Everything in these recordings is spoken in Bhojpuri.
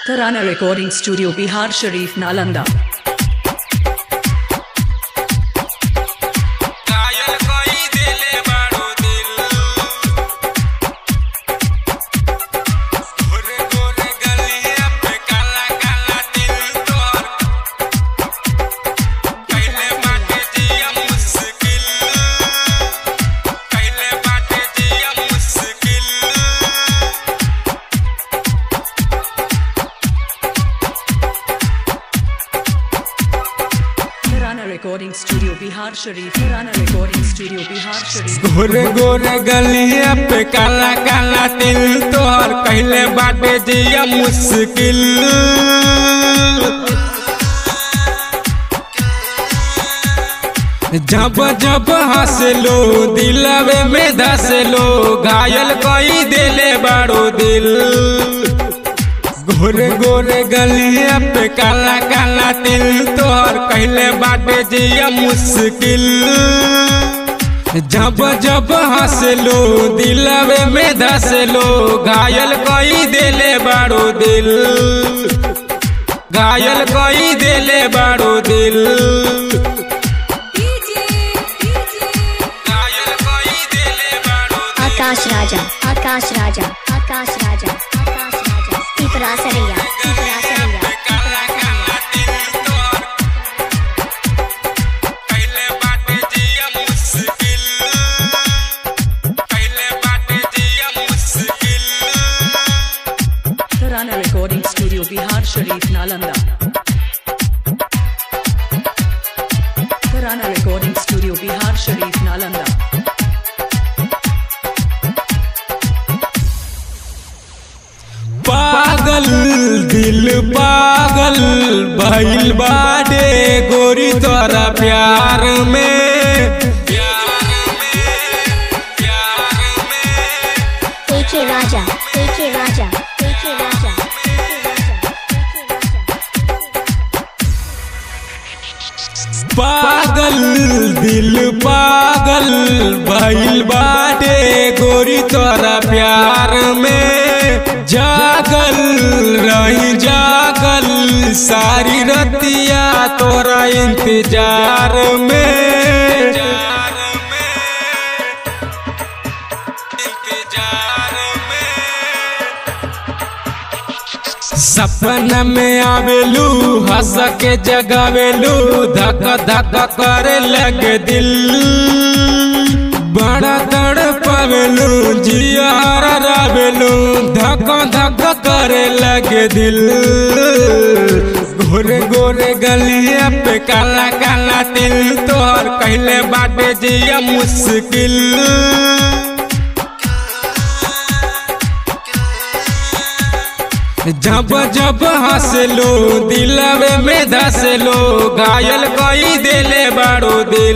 Tarana Recording Studio Bihar Sharif Nalanda कायल कोई दिले बाड़ो दिल गोरे गोरे गलिया पे काला काला दिल तोर कैले बाटे जिया मुश्किल कैले बाटे जिया मुश्किल Tarana Recording Studio Bihar Sharif Tarana Recording Studio Bihar Sharif गोरे गोरे गलिया पे काला काला दिल तोहर कहले बाटे जिया मुश्किल जब जब हंसलो दिलवे में धसलो घायल कोई दिले बाड़ो दिल गोरे गोरे गलिया पे काला काला दिल तोहर कहले बाटे जिया मुश्किल जब जब हंसलो दिलवे में धसलो घायल कोई दिले बाड़ो दिल घायल कोई दिले बाड़ो दिल घायल कोई दिले बाड़ो दिल आकाश राजा आकाश राजा आकाश राजा आकाश राजा त्रिपुरा सरैया त्रिपुरा सरैया काला काला दिल तोर पहले बाटे जिया मुश्किल पहले बाटे जिया मुश्किल Tarana Recording Studio Bihar Sharif Nalanda Tarana Recording Studio Bihar Sharif Nalanda पागल दिल पागल भइल बाटे गोरी तोरा प्यार में प्यार में प्यार में एके राजा एके राजा एके राजा पागल दिल पागल भइल बाटे गोरी तोरा प्यार में जागल रही जागल सारी रतिया तोरा इंतजार में सपना में आवेलू हंस के जगावेलू धक धक करे लगे दिल बड़ा तड़ पावेलू जियार रावेलू धक धक करे लगे दिल गोरे गोरे गलिया पे काला काला दिल तोहर कहले बाटे जिया मुश्किल जब जब हंसलो दिलवे में धसलो घायल कोई दिले बाड़ो दिल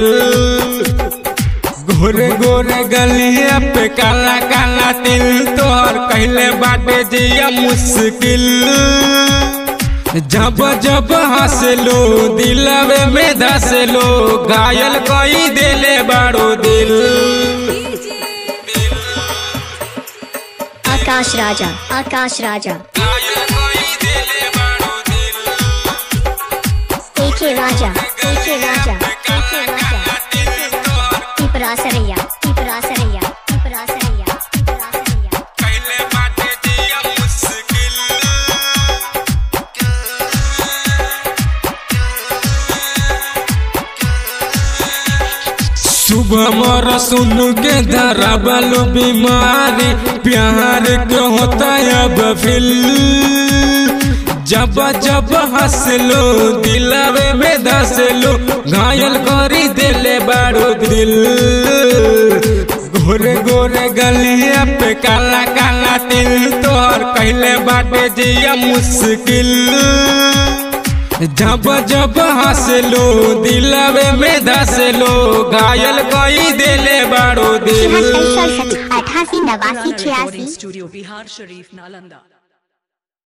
गोरे गोरे गलिया पे काला काला दिल तोहर कहले बाटे जिया मुश्किल जब जब हंसलो दिलवे में धसलो घायल कोई दिले बाड़ो दिल आकाश राजा आकाश राजा घायल कोई दिले बाड़ो दिल एके राजा एके राजा एके राजा त्रिपुरा सरैया त्रिपुरा सरैया त्रिपुरा सरैया त्रिपुरा सरैया कहले बाटे जिया मुश्किल सुबह मोर सुन के धराबलो बीमारी प्यार के होता अब फिल जब जब हंसलो दिलवे में धसलो घायल करी दिले बारो दिल गोरे गोरे गलिया पे काला काला दिल तोहर कहले बाटे जिया मुश्किल जब जब हंसलो दिलवे में धसलो घायल कोई दिले बारो दिल तिहत्तर सड़सठ अठासी नवासी Tarana छियासी Recording Studio Bihar Sharif Nalanda